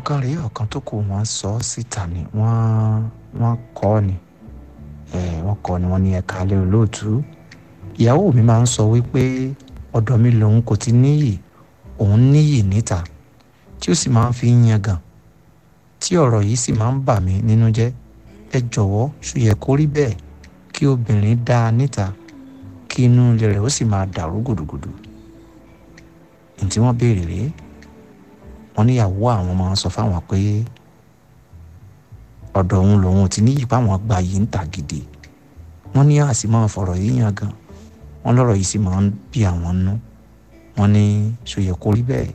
ọ̀kan rèé ọ̀kan tó kù wọ́n sọ ọ́ síta ni wọ́n wọ́n kọ́ ni ẹ̀ wọ́n kọ́ ni wọ́n ní ẹ̀ka alẹ́ olóòtú ìyàwó mi máa ń sọ wípé ọ̀dọ̀ mi lòun kò ti níyì òun níyì níta tí ó sì máa ń fi ń yangàn tí ọ̀rọ̀ yìí sì máa ń bà mí nínú jẹ́ ẹ jọ̀wọ́ ṣùyẹ kó rí bẹ́ẹ̀ kí obìnrin dáa níta kí inú ilé rẹ̀ ó sì máa dàrú gùdùgùdù ní tí wọ́n béèrè rèé wọ́n níyàwó àwọn máa ń sọ fáwọn pé ọ̀dọ̀ òun lòun ti níyì páwọn gba yìí ń ta gidi wọ́n ní àsì máa fọ̀rọ̀ yìí yan gan wọ́n lọ́rọ̀ yìí sì máa ń bí àwọn nú wọ́n ní ṣòyẹ kó rí bẹ́ẹ̀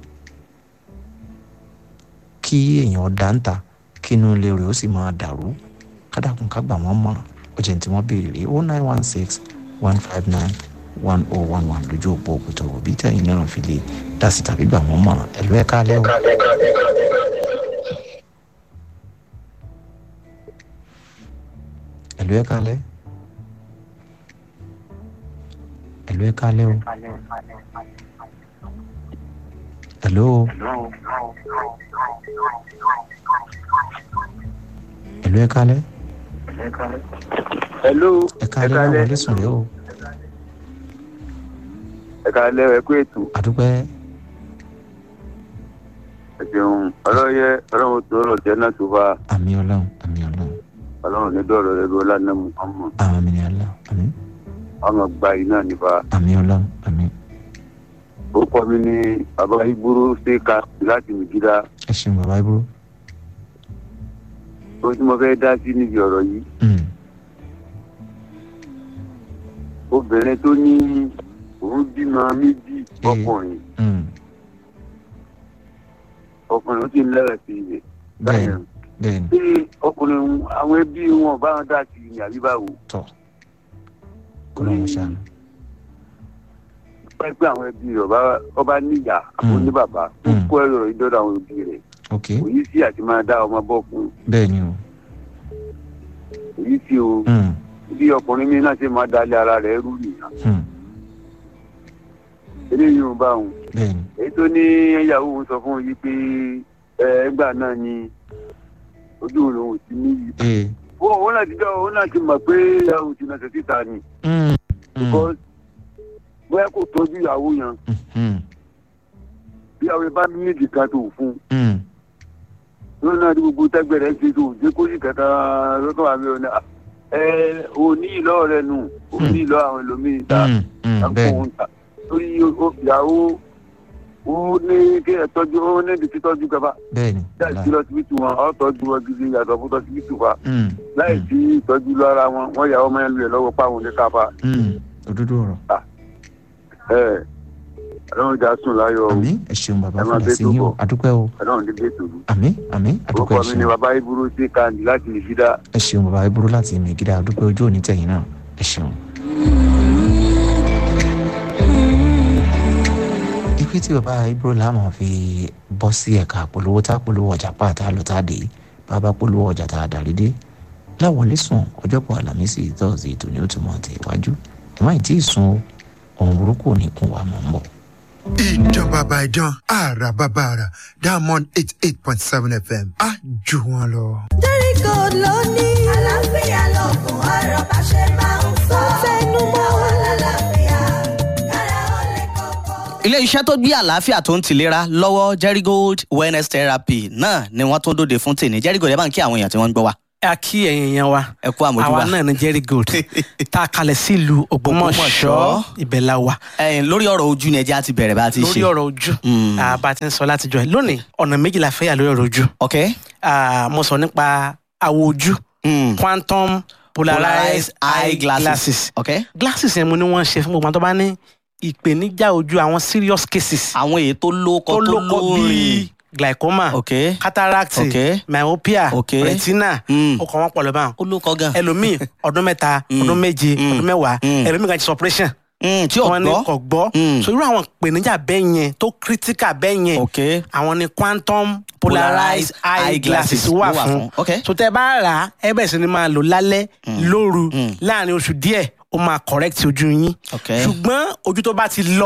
kí èèyàn dá ń ta kí inú ilé rẹ̀ ó sì máa dàrú kádàkùn ká gbà wọ́n mọ̀ràn ọjà tí wọ́n béèrè rí o nine one six one five nine one oh one one lójú òpó òkúta òbí tẹ̀yìn náà fi lè dá sí tàbí gbà wọ́n mọ̀ràn ẹ̀lú ẹ̀ kálẹ̀ o. ẹ̀lú ẹ̀ kálẹ̀ ẹ̀lú ẹ̀ kálẹ̀ o. ẹ̀lú o. ẹ̀lú ẹ̀ kálẹ̀ hello ẹ̀ kálẹ̀ náà wọlé sùn rẹ o. ẹ káalẹ́ ẹ kú ètò àdúpẹ́ ẹ ṣeun ọlọ́yẹ ọlọ́run tó rọ̀ jẹ́ náà tó bá àmì ọlọ́run àmì ọlọ́run ọlọ́run ní dọ̀rọ̀ rẹ ló lánàá mu ọmọ àwọn àmì ọlọ́run àmì ọmọ gba iná nípa àmì ọlọ́run àmì orúkọ mi ní bàbá ibúrú ṣèkà láti mìgídá ẹ ṣeun bàbá ibúrú. tó tí mo fẹ́ dá sí níbi ọ̀rọ̀ yìí Mm, obìnrin tó ní òun bímọ méjì ọkùnrin mm, ọkùnrin ó ti ń lẹ́rẹ̀ sí ilẹ̀ bẹ́ẹ̀ bẹ́ẹ̀ ni ṣé ọkùnrin àwọn ẹbí wọn bá wọn dá sí ní àbíbáwò tọ̀ kó lọ́wọ́ ṣàánú. pẹ́ pé àwọn ẹbí rẹ̀ ọba- ọba níyà àbó Mm. ní bàbá ó Mm. kó ẹ̀rọ ìdọ́dọ̀ àwọn òbí rẹ̀ ok kò yí sí àti máa dá ọmọ bọ́ fún un bẹ́ẹ̀ ni o. kò yí sí o Mm, bí ọkùnrin mi náà ṣe máa dalẹ̀ ara rẹ̀ rú nìyà mm, eléyìí ò bá òun bẹ́ẹ̀ ni èyí tó ní ìyàwó òun sọ fún un yìí pé ẹ ẹgbà náà ni ojú òun lòun ò sí níyì ee. ó òun náà ti jọ òun náà ti mọ̀ pé ìyàwó ti náà ṣe síta ni Mm, mm, because bóyá kò tọ́jú ìyàwó yẹn mm, bí àwọn bá ní ìdí kan tó fún un mm, lórí náà ní gbogbo tẹgbẹrẹ ṣe tó dé kó sì kẹta lọ́tọ̀ àmì ọ̀nà ẹ òní ìlọ rẹ nù òní ìlọ àwọn ẹlòmíín ta mm, mm, bẹ́ẹ̀ ni àkóhun ta lórí ìyàwó ó ní kí ẹ tọ́jú ó ní ibi títọ́jú gaba bẹ́ẹ̀ ni láì sí lọ́sibítù wọn ọ̀ tọ́jú wọn gidi yàtọ̀ fún lọ́sibítù wa Mm, láì sí ìtọ́jú lára wọn wọ́n yà ọmọ yẹn lu ẹ̀ lọ́wọ́ páwọn ní káfa mm, òdodo ọ̀rọ̀ ẹ̀ ọlọ́run ìjà sùn láyọ̀ o àmì ẹ ṣeun bàbá ẹ máa fúnra bẹ sí tó yín o bọ̀. àdúpẹ́ o ọlọ́run ní bẹ́ẹ̀ tòlú. àmì àmì àdúpẹ́ orúkọ ẹ mi ni ṣeun bàbá ibùdó sí kandi láti ìfidá. ẹ ṣeun bàbá ibúrú láti ìmì gíga àdúpẹ́ ojú òní tẹ̀yìn náà ẹ ṣeun. ipe tí bàbá ibúrú láàmú fi bọ́ sí ẹ̀ka polówó tá polówó ọjà pàtà ló tá a dé bàbá polówó ọjà tá a dàrí dé láwọlé sùn ọjọ́bọ̀ àlàmísì tọ́sí ètò ní ó tún mọ̀ tẹ̀ wájú ìmọ̀ ìtì ìsùn ohun burúkú ò ní kún wa mọ̀ ń bọ̀. ìjọba bàbá ìdán àrà bàbá àrà diamond eight eight point seven fm á jù wọn lọ. jẹ́ríkò lónìí. àlàáfíà lọ́gùn ọ̀rọ̀ bá ṣe máa ń sọ. fẹ́nu mọ́ wà lálàáfíà kára ó lè kọ́kọ́. ilé iṣẹ́ tó gbé àlàáfíà tó ń tìlera lọ́wọ́ jerigold wellness therapy náà ni wọ́n tún dòde fún tèmi jerigold ẹ bá ń kí àwọn èèyàn tí wọ́n ń gbọ́ wa a kí ẹ̀yin yẹn wa ẹ kú àmójúbà àwa náà ní jerry gold tá a kalẹ̀ sílùú ògbómọ̀ṣọ́ Ògbómọ̀ṣọ́. ibẹ̀ la wà ẹ̀yin lórí ọ̀rọ̀ ojú ni ẹjẹ́ á ti bẹ̀rẹ̀ bá a ti ṣe lórí ọ̀rọ̀ ojú Mm. àbá ti ń sọ látijọ́ ẹ̀ lónìí ọ̀nà méjì la fẹ́ yà lórí ọ̀rọ̀ ojú ok Ah, mo sọ nípa àwọ̀ ojú Mm. quantum polarized eye glasses ok glasses yẹn mo ní wọ́n ṣe fún gbogbo àwọn tó bá ní ìpèníjà ojú àwọn serious cases àwọn èyí tó lóko tó tó lóko lórin bíi glaucoma ok cataract Ok. myopia Ok. retina Mm. ó kọ́ wọ́n pọ̀ lọ́bàá ó lóko gan ẹlòmíì ọdún mẹ́ta Mm. ọdún méje Mm. ọdún mẹ́wàá Mm. ẹlòmíì kan ti sọ operation Mm, tí ò wọn ní gbọ́ kò gbọ́ Mm. so irú àwọn ìpèníjà bẹ́ẹ̀ yẹn tó critical bẹ́ẹ̀ yẹn ok àwọn ni quantum polarized eye glasses wà fún ok so tẹ bá rà á ẹ bẹ̀rẹ̀ sí ni máa lò lálẹ́ lóru Mm. láàrin oṣù díẹ̀ ó máa correct ojú yín ok ṣùgbọ́n ojú tó bá ti lọ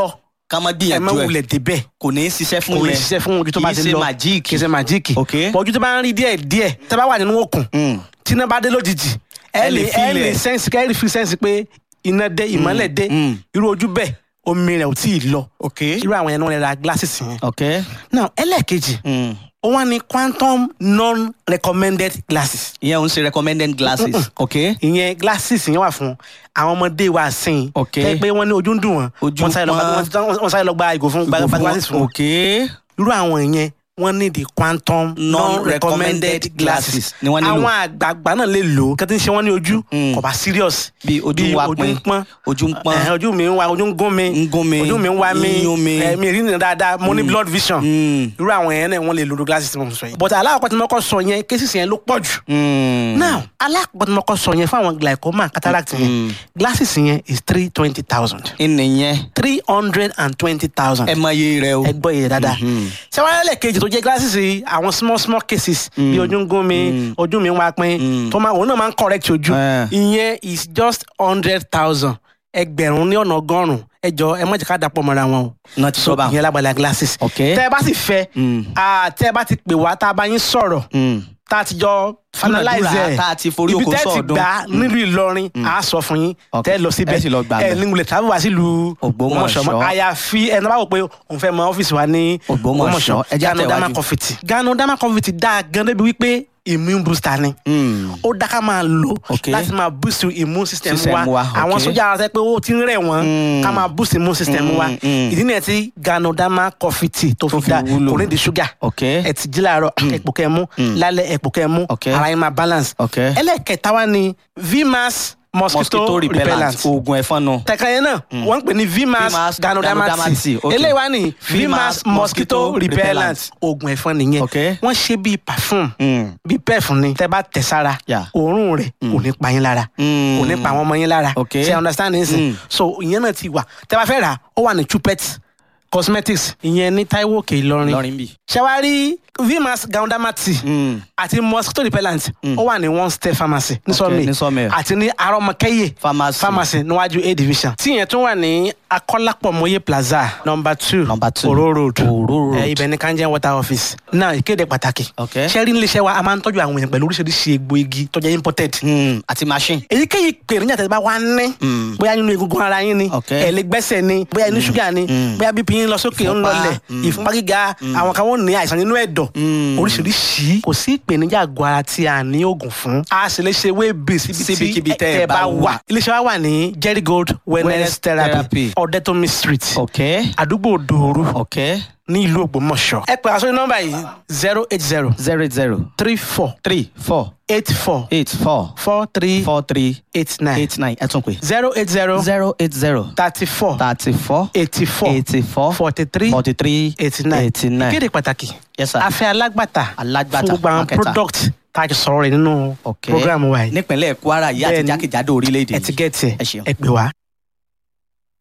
ká má ẹ má gbìyànjú ẹ wulẹ̀ débẹ̀ kò ní í ṣiṣẹ́ fún kò lè yẹn ṣiṣẹ́ fún ojú tó bá ti kì í lọ ṣe màjíìkì kì í ṣe màjíìkì Ok. ojú tó bá ń rí díẹ̀ díẹ̀ tẹ́ bá wà nínú òkun Mm. tí iná bá dé lójijì ẹ Ẹ lè lè ẹ feel lè ẹ̀. sẹ́ǹsì ká ẹ lè fi sẹ́ǹsì pé iná dé ìmọ́lẹ̀ dé mm. irú ojú bẹ́ẹ̀ omi rẹ̀ ò tí ì lọ ok irú àwọn yẹn ni wọ́n lè ra glasses yẹn. ok now ẹlẹ́ẹ̀kejì Mm. ó wá ní quantum non recommended glasses ìyẹn ò ń ṣe recommended glasses ok ìyẹn glasses yẹn wà fún àwọn ọmọdé wa sìn Ok. tẹ́ pé wọ́n ní ojú ń dùn wọ́n Ojú wọ́n sáré lọ gba- pọ́n. wọ́n- wọ́n sáré lọ gba ìgò fún gba gba glasses fún wọn ok irú àwọn yẹn wọ́n ní the quantum non-recommended glasses ni wọ́n nílò. àwọn àgbààgbà náà lè lò ó kí wọ́n ti ń ṣe wọ́n ní ojú Mm. kò bá serious bí ojú ń wá ojú ń pín pọ́n ojú ń pọ́n Ẹ̀hẹ́n, ojú mi ń wá ojú ń gún mi Ń gún mi, ojú mi ń wá mi ń yún mi. ẹ̀, mi rí nìyẹn dáadáa mo ní blood vision Mm. irú àwọn yẹn náà wọ́n lè lo do glasses tí mo sọ yẹn but alákọ̀ọ́ tí mo kọ́ sọ yẹn cases yẹn ló pọ̀ jù Mm. now alákọ̀ọ́ tí mo kọ́ sọ yẹn fún àwọn glaucoma cataract yẹn Mm. glasses yẹn is three twenty thousand ìnìyẹn three hundred and twenty thousand ẹ mọ iye rẹ o ẹ gbọ́ iye dáadáa ṣé wọ́n lẹ́lẹ̀ kejì tó jẹ́ glasses yìí àwọn small small cases bí ojú ń gún mi ojú mi ń wá pín tó máa òun náà máa ń correct ojú Eh. ìyẹn is just hundred thousand ẹgbẹ̀rún ní ọ̀nà ọgọ́rùn-ún ẹ jọ ẹ má jẹ́ ká dàpọ̀ mọ́ra wọn o náà ti sọ bá ìyẹn lágbàlá glasses Ok. tẹ́ ẹ bá sì fẹ́ Mm. ah, tẹ́ ẹ bá ti pè wá tá a bá yín sọ̀rọ̀ tá a ti jọ finalize Dúnàdúrà ẹ̀ tá a ti forí ibi oko tẹ́ ẹ ti sọ̀ọ́dún. gbà nílùú Ìlọrin a sọ fún yín Ok. tẹ́ ẹ lọ síbẹ̀ Ẹ sì lọ gbà ẹ bẹ̀. ní wulẹ̀ tàbí wá sílùú Ògbómọ̀ṣọ́. mọ́ àyàfi ẹni bá wò pé òun fẹ́ mọ ọ́fíìsì wa ní Ògbómọ̀ṣọ́. Ẹ jẹ́ Gano Dama àtẹ̀wájú. Confetti Gano Dama Confetti dáa gan débi wípé immune booster ni ó dá ká máa lò Ok. láti máa boost immune system System wa wa, àwọn ok. sójà ara sẹ pé ó ti ń rẹ̀ wọ́n Mm. ká máa boost immune system Mm, wa mm. ìdí nìyẹn tí Gano Dama Confetti tó Tó fi fi dá wúlò. kò ní di ṣúgà ok ẹ ti jí láàárọ̀ ẹ̀pò kẹ́ mú lálẹ́ ẹ̀pò kẹ́ mú Ok. ara yín máa balance ok ẹlẹ́kẹta wa ni vmas mosquito, mosquito repellent repellent oògùn ẹ̀fọn nù tẹ̀ka yẹn náà wọ́n ń pè ní vmas Vmas ganodermati Ganodermati, ok. eléyìí wá ní Vmas vmas mosquito mosquito repellent repellent. oògùn ẹ̀fọn nìyẹn Ok. wọ́n ṣe bíi perfume Mm. bíi pef ni tẹ́ bá tẹ̀ sára Yeah. òórùn rẹ̀ kò ní pa yín lára Mm. kò ní pa àwọn ọmọ yín lára Ok. ṣe understand ní sìn Mm. so ìyẹn náà ti wà tẹ́ bá fẹ́ rà ó wà ní chupet cosmetics ìyẹn ní Táíwò Òkè Ìlọrin lọrin bì ṣẹwárí vmas ganodermati Mm. àti mosquito repellent ó wà ní one step pharmacy ní Ok, sọmi ní Sawmill. àti ní arọmọkẹyẹ Pharmacy. pharmacy níwájú a division tí yẹn tún wà ní akọlápọmọye plaza number two Number two. oro road Oro road. ẹ ibẹ̀ ní kanjẹ water office náà ìkéde pàtàkì Ok. ṣẹ́rí níléeṣẹ́ wa a máa ń tọ́jú àwọn èèyàn pẹ̀lú oríṣiríṣi egbò igi tó jẹ́ imported Mm. àti machine èyíkéyìí pèrèjà tẹ̀síbá wa ní Mm. bóyá nínú egungun ara yín ni Ok. ẹ̀lẹ́gbẹ́sẹ̀ ni bóyá inú ṣúgà ni Mm. bóyá bípí yín lọ sókè ń Ìfúnpá. lọlẹ̀ Mm. ìfúnpá gíga àwọn kan wọ́n ní àìsàn nínú ẹ̀dọ̀ Mm. oríṣiríṣi kò sí ìpèníjà àgọ́ ara tí a ní oògùn fún a sì lè ṣe wébì síbi Síbikíbi tí tẹ́ ẹ ẹ bá bá wà wà. iléeṣẹ́ wa wà ní Jerry Gold wellness Wellness therapy therapy. Ọ̀dẹ́tọ́mi street ok àdúgbò Dòoru ok ní ìlú Ògbómọ̀ṣọ́ ẹ pè àsọyìn nọ́mbà yìí zero eight zero zero zero three four three four eight four eight four four three four three eight nine eight nine ẹ tún pè zero eight zero zero eight zero thirty four thirty four eighty four eighty four forty three forty three eighty nine eighty nine ìkéde pàtàkì yes sir afẹ́ alágbàtà Alágbàtà, fún gbogbo àwọn marketer. product tá a ti sọ̀rọ̀ rẹ̀ nínú ok program wa yìí nípínlẹ̀ Kwara yìí àti Bẹ́ẹ̀ni. jákèjádò orílẹ̀-èdè ẹ ti gẹ̀ẹ́tì ẹ ṣeun. ẹ pè wá.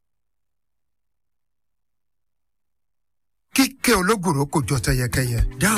kíkẹ́ ológùrò kò jọ tẹyẹkẹyẹ dáàmú